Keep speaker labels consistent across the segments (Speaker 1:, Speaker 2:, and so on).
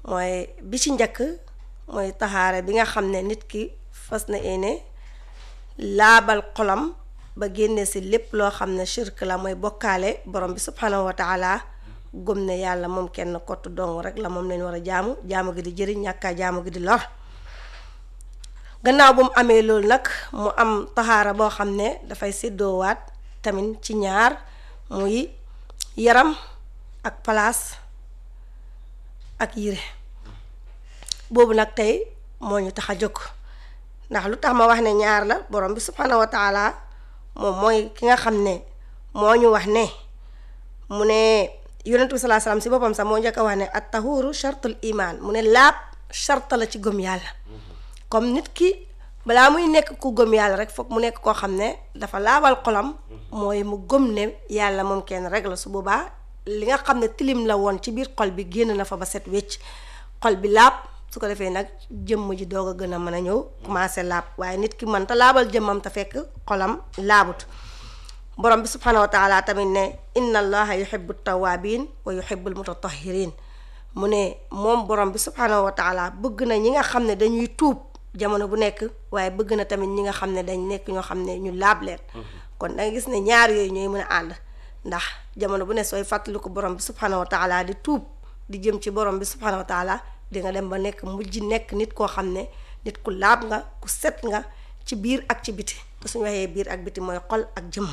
Speaker 1: mooy bi ci njëkk mooy taxaare bi nga xam ne nit ki fas na yéene laabal xolam ba génne si lépp loo xam ne shirk la mooy bokkaale borom bi subhanahu wa taala gëm ne yàlla moom kenn kott dong rek la moom lañ war a jaamu jaamu gi di jëriñ ñàkkaa jaamu gi di lor gannaaw bu mu amee loolu nag mu am taxaara boo xam ne dafay séddoowaat tamit ci ñaar muy yaram ak palaas ak yére boobu nag tey moo ñu tax a jóg ndax lu tax ma wax ne ñaar la borom bi subhanahu wa taala moom mooy ki nga xam ne moo ñu wax ne mu ne yonentu bi salaa salaam si boppam sax moo njëkk a wax ne at tahuru chartul iman mu ne laab charte la ci gëm yàlla comme nit ki balaa muy nekk ku gëm yàlla rek foog mu nekk koo xam ne dafa laabal xolam mooy mu gëm ne yàlla moom kenn rek la su boobaa li nga xam ne tilim la woon ci biir xol bi génn na fa ba set wecc xol bi laab su ko defee nag jëmm ji doog a gën a mën a ñëw commencé laab waaye nit ki mën ta laabal jëmmam te fekk xolam laabut borom bi subhanahu wa taala tamit ne inna allaha yuhibbu tawabin wa yuhibbu almutatahirin mu ne moom borom bi subhanahu wa taala bëgg na ñi nga xam ne dañuy tuub jamono bu nekk waaye bëgg na tamit ñi nga xam ne dañ nekk ñoo xam ne ñu laab leen kon da nga gis ne ñaar yooyu ñooy mën a ànd ndax jamono bu ne sooy fàttali ko borom bi subhanahu wa taala di tuub di jëm ci borom bi subhanahu wa taala di nga dem ba nekk mujj nekk nit koo xam ne nit ku laab nga ku set nga ci biir ak ci biti te suñu waxee biir ak biti mooy xol ak jëmm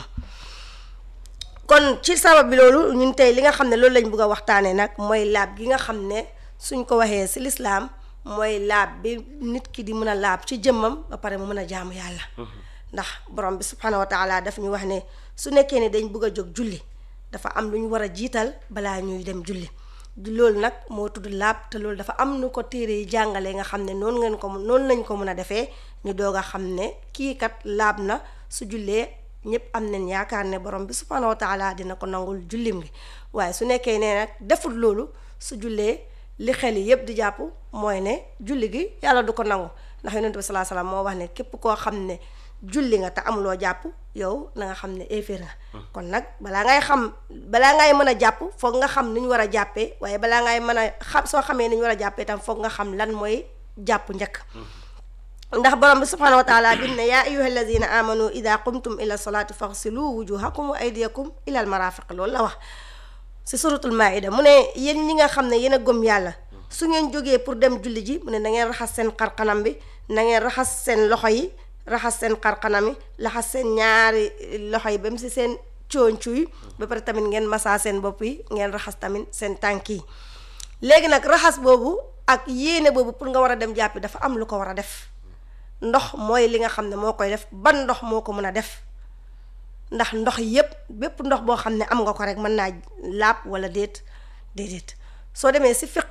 Speaker 1: kon ci sabab bi loolu ñun tey li nga xam ne loolu lañ bëgg a waxtaanee nag mooy laab gi nga xam ne suñ ko waxee si lislaam mooy laab bi nit ki di mën a laab ci jëmmam ba pare mu mën a jaamu yàlla ndax borom bi subhanahu wa taala daf ñu wax ne su nekkee ne dañ bëgg a jóg julli dafa am lu ñu war a jiital balaa ñuy dem julli loolu nag moo tudd laab te loolu dafa am nu ko téere yi jàngalee nga xam ne noonu ngeen ko noonu lañ ko mën a defee ñu doog a xam ne kii kat laab na su jullee ñëpp am nañ yaakaar ne borom bi subhanahu wa taala dina ko nangul jullim gi waaye su nekkee ne nag deful loolu su jullee li xel yi yëpp di jàpp mooy ne julli gi yàlla du ko nangu ndax yonent bi salaa salaam moo wax ne képp koo xam ne julli nga te amuloo jàpp yow na nga xam ne éeféer nga kon nag balaa ngay xam balaa ngay mën a jàpp foog nga xam ni ñu war a jàppee waaye balaa ngay mën a xam soo xamee ni ñu war a jàppee tam foog nga xam lan mooy jàpp njëkk ndax borom bi subhanahu wa taala bin ne yaa ayuha alladina amanu ida qumtum ila salaati faxsilu wujuhakum wa aydiyakum ila al marafiq loolu la wax si suratul maida mu ne yéen ñi nga xam ne yéen a gëm yàlla su ngeen jógee pour dem julli ji mu ne na ngeen raxas seen xarxanam bi na ngeen raxas seen loxo yi raxas seen xarxanam yi laxas seen ñaari loxo yi ba mu si seen cooncu yi ba pare tamit ngeen masaa seen bopp yi ngeen raxas tamit seen tànk yi léegi nag raxas boobu ak yéene boobu pour nga war a dem jàppi dafa am lu ko war a def ndox mooy li nga xam ne moo koy def ban ndox moo ko mën a def ndax ndox yépp bépp ndox boo xam ne am nga ko rek mën naa laab wala déet déedéet soo demee si fiq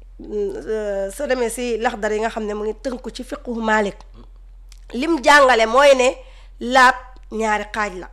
Speaker 1: soo demee si laxdar yi nga xam ne mu ngi tënku ci fiqu Maalik lim jàngale mooy ne laab ñaari xaaj la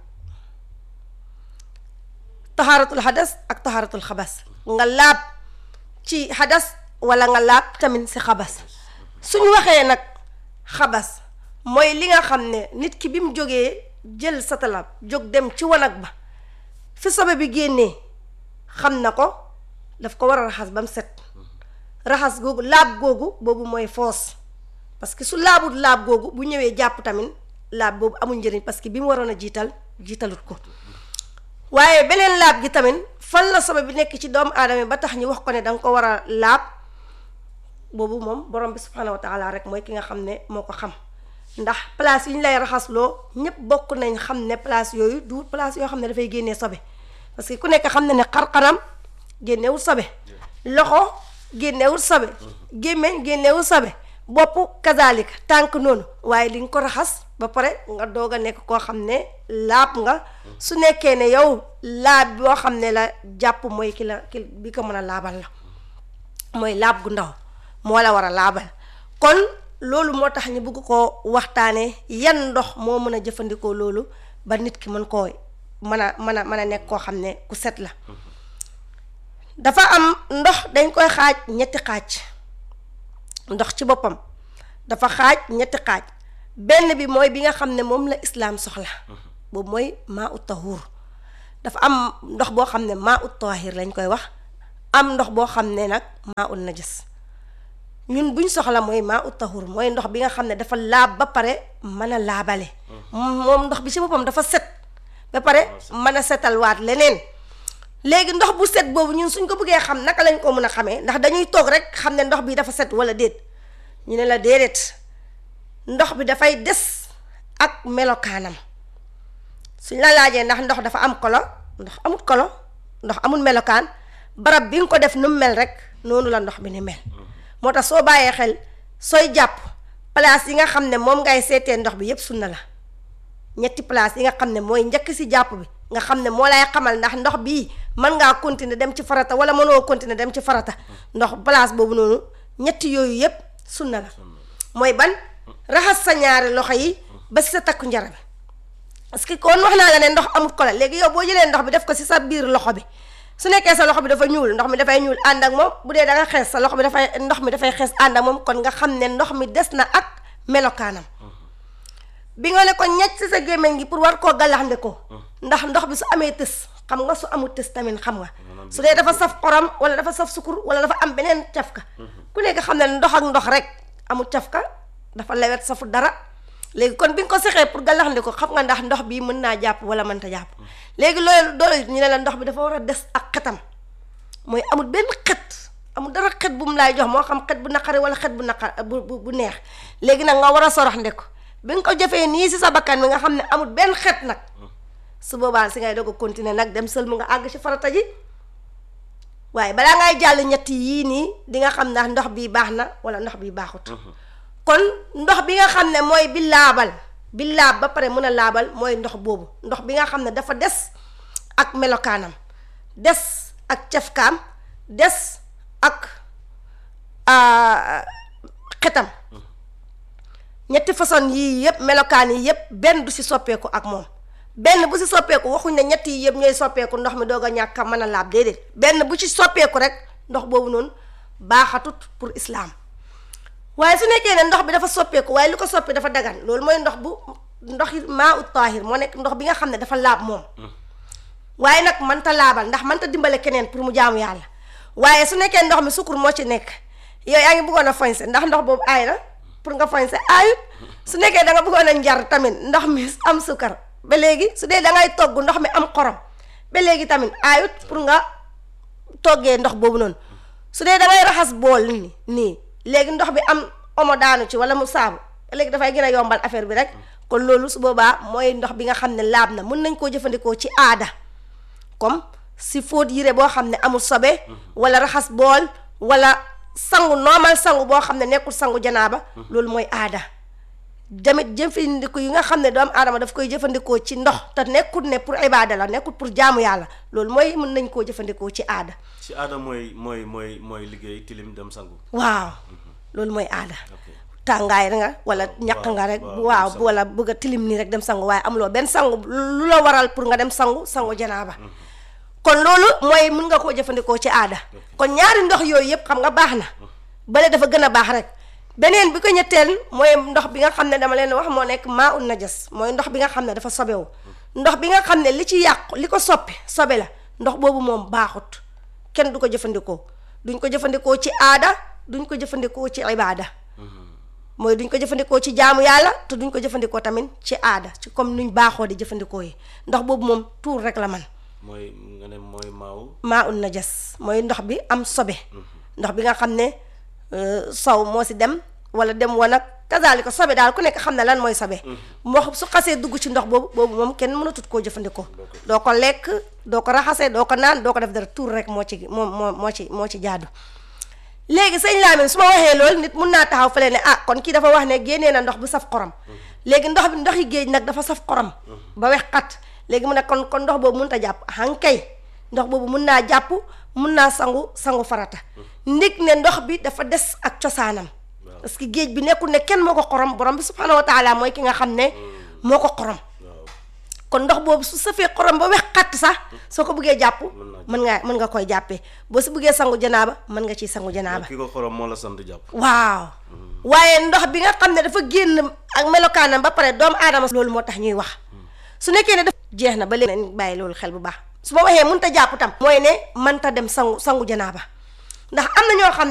Speaker 1: taxaaratul xadas ak taxaaratul xabas nga laab ci xadas wala nga laab tamit si xabas suñu waxee nag xabas mooy li nga xam ne nit ki bi mu jógee jël satala jóg dem ci wanag ba fi sobe bi génnee xam na ko daf ko war a raxas ba mu set raxas googu laab googu boobu mooy foos parce que su laabut laab googu bu ñëwee jàpp tamit laab boobu amul njëriñ parce que bi mu waroon a jiital jiitalut ko waaye beneen laab gi tamit fan la sobe bi nekk ci doomu aadama ba tax ñu wax ko ne danga ko war a laab boobu moom borom bi subhanahu wa taala rek mooy ki nga xam ne moo ko xam ndax place yi ñu lay raxasloo ñëpp bokk nañ xam ne place yooyu du place yoo xam ne dafay génnee sobe parce que ku nekk xam ne ne xar-xaram génnewul sobe loxo génnewul sobe gémmeñ génnewul sobe bopp kazalika tànk noonu waaye li nga ko raxas ba pare nga doog a nekk koo xam ne laab nga su nekkee ne yow laab boo xam ne la jàpp mooy ki la ki bi ko mën a laabal la mooy laab gu ndaw moo la war a laabal kon loolu moo tax ñu bëgg koo waxtaanee yan ndox moo mën a jëfandikoo loolu ba nit ki mën koo mën a mën a mën a nekk koo xam ne ku set la dafa am ndox dañ koy xaaj ñetti xaaj ndox ci boppam dafa xaaj ñetti xaaj benn bi mooy bi nga xam ne moom la islaam soxla boobu mooy maa ut tahuur dafa am ndox boo xam ne maa ut tahir lañ koy wax am ndox boo xam ne nag maa ut najas ñun buñ soxla mooy maa ut tahur mooy ndox bi nga xam ne dafa laab ba pare mën a laabale moom ndox bi ci boppam dafa set ba pare mën a setal waat leneen léegi ndox bu set boobu ñun suñ ko bëggee xam naka lañ ko mën a xamee ndax dañuy toog rek xam ne ndox bi dafa set wala déet ñu ne la déedéet ndox bi dafay des ak melokaanam suñ la laajee ndax ndox dafa am kolo ndox amut kolo ndox amul melokaan barab bi nga ko def nu mu mel rek noonu la ndox bi ni mel moo tax soo bàyyee xel sooy jàpp place yi nga xam ne moom ngay seetee ndox bi yépp sunna la ñetti place yi nga xam ne mooy njëkk si jàpp bi nga xam ne moo lay xamal ndax ndox bii mën ngaa continuer dem ci farata wala mënoo continuer dem ci farata ndox place boobu noonu ñetti yooyu yépp sunna la mooy ban raxas sa ñaari loxo yi ba si sa takku njara bi parce que kon wax naa la ne ndox amut ko la léegi yow boo jëlee ndox bi def ko si sa biir loxo bi su nekkee sa loxo bi dafa ñuul ndox mi dafay ñuul ànd ak moom bu dee da nga xees sa loxo bi dafay ndox mi dafay xees ànd ak moom kon nga xam ne ndox mi des na ak melokaanam bi nga ne ko ñecc si sa gémmiñ gi pour war koo gàllaxnde ko ndax ndox bi su amee tës xam nga su amul tës tamit xam nga su dee dafa saf xorom wala dafa saf sukur wala dafa am beneen cafka ku nekk xam ne ndox ak ndox rek amul cafka dafa lewet safu dara léegi kon bi nga ko sexee pour gàllaxnde ko xam nga ndax ndox bi mën naa jàpp wala mënta jàpp léegi loolu doolu ñu ne la ndox bi dafa war a des ak xetam mooy amul benn xet amul dara xet bu mu laay jox moo xam xet bu naqari wala xet bu naqar bu bu neex léegi nag nga war a sorox nde ko bi nga ko jëfee nii si sa bakkan bi nga xam ne amul benn xet nag su boobaa si ngay doog a continuer nag dem sël mu nga àgg ci farata ji waaye balaa ngay jàll ñetti yii nii di nga xam ndax ndox bii baax na wala ndox bii baaxut kon ndox bi nga xam ne mooy bi laabal bi laab ba pare mën a laabal mooy ndox boobu ndox bi nga xam ne dafa des ak melokaanam des ak cafkaam des ak xetam ñetti façon yii yëpp melokaan yi yëpp benn du si soppeeku ak moom benn bu si soppeeku waxuñ ne ñett yi yëpp ñooy soppeeku ndox mi doog a ñàkk a mën a laab déedéet benn bu ci soppeeku rek ndox boobu noonu baaxatut pour islaam waaye su nekkee ne ndox bi dafa soppeeku waaye lu ko soppi dafa dagan loolu mooy ndox bu ndox maa ut taahir moo nekk ndox bi nga xam ne dafa laab moom waaye nag mënta laabal ndax mënta dimbale keneen pour mu jaamu yàlla waaye su nekkee ndox mi sukkur moo ci nekk yow yaa ngi bëggoon a foñse ndax ndox boobu aay na pour nga foñse aayut su nekkee da nga bëggoon a njar tamit ndox mi am sukkar ba léegi su dee da ngay togg ndox mi am xorom ba léegi tamit aayut pour nga toggee ndox boobu noonu su dee da ngay raxas bool nii nii léegi ndox bi am omo daanu ci wala mu saabu ba léegi dafay gën a yombal affaire bi rek kon loolu su boobaa mooy ndox bi nga xam ne laab na mun nañ koo jëfandikoo ci aada comme si fóot yére boo xam ne amul sobe wala raxas bool wala sangu normal sangu boo xam ne nekkul sangu janaaba loolu mooy aada damit jëfandiku yi nga xam ne doomu aadama daf koy jëfandikoo ci ndox te nekkul ne pour ibaada la nekkul pour jaamu yàlla loolu mooy mën nañ koo jëfandikoo ci aada
Speaker 2: ci aada mooy mooy mooy mooy liggéey tilim dem sangu
Speaker 1: waaw loolu mooy aada tàngaay nga wala ñaq nga rek waaw wala bëgg a tilim nii rek dem sangu waaye amuloo benn sangu lu la waral pour nga dem sangu sangu janaaba kon loolu mooy mun nga koo jëfandikoo ci aada kon ñaari ndox yooyu yëpp xam nga baax na bale dafa gën a baax rek beneen bi ko ñetteel mooy ndox bi nga xam ne dama leen wax moo nekk maa un najas mooy ndox bi nga xam ne dafa sobewu ndox bi nga xam ne li ci yàqu li ko soppi sobe la ndox boobu moom baaxut kenn du ko jëfandikoo duñ ko jëfandikoo ci aada duñ ko jëfandikoo ci ibaada mooy duñ ko jëfandikoo ci jaamu yàlla te duñ ko jëfandikoo tamit ci aada ci comme nuñ baaxoo di jëfandikoo yi ndox boobu moom tuur rek la man
Speaker 2: mooy nga ne mooy maaw
Speaker 1: maa un najas mooy ndox bi am sobe ndox bi nga xam ne sow moo si dem wala dem wanag kazaalika sobe daal ku nekk xam ne lan mooy sobe moo su xasee dugg ci ndox boobu boobu moom kenn mënatut koo jëfandikoo doo ko lekk doo ko raxasee doo ko naan doo ko def dara tuur rek moo ci moo moo moo ci moo ci jaadu léegi sëñ Lamine su ma waxee loolu nit mun naa taxaw fële ne ah kon kii dafa wax ne génnee na ndox bu saf xorom léegi ndox bi ndox yi géej nag dafa saf xorom ba wex xat léegi mu ne kon kon ndox boobu mun ta jàpp hankay ndox boobu mun naa jàpp mun naa sangu sangu farata ndig ne ndox bi dafa des ak cosaanam parce que géej bi nekkul ne kenn moo ko xorom borom bi subhanahu wa taala mooy ki nga xam ne moo ko xorom kon ndox boobu su safee xorom ba wex xatt sax soo ko bëggee jàpp mën nga mën nga koy jàppee boo si bëggee sangu janaaba mën nga ciy sangu janaaba
Speaker 2: ki ko xorom moo la sant jàpp
Speaker 1: waaw waaye ndox bi nga xam ne dafa génn ak melokaanam ba pare doomu aadama loolu moo tax ñuy wax su nekkee ne daf jeex na ba léegi nañ bàyyi loolu xel bu baax su ma waxee mënta jàpp tam mooy ne mënta dem sangu sangu janaaba ndax am na ñoo xam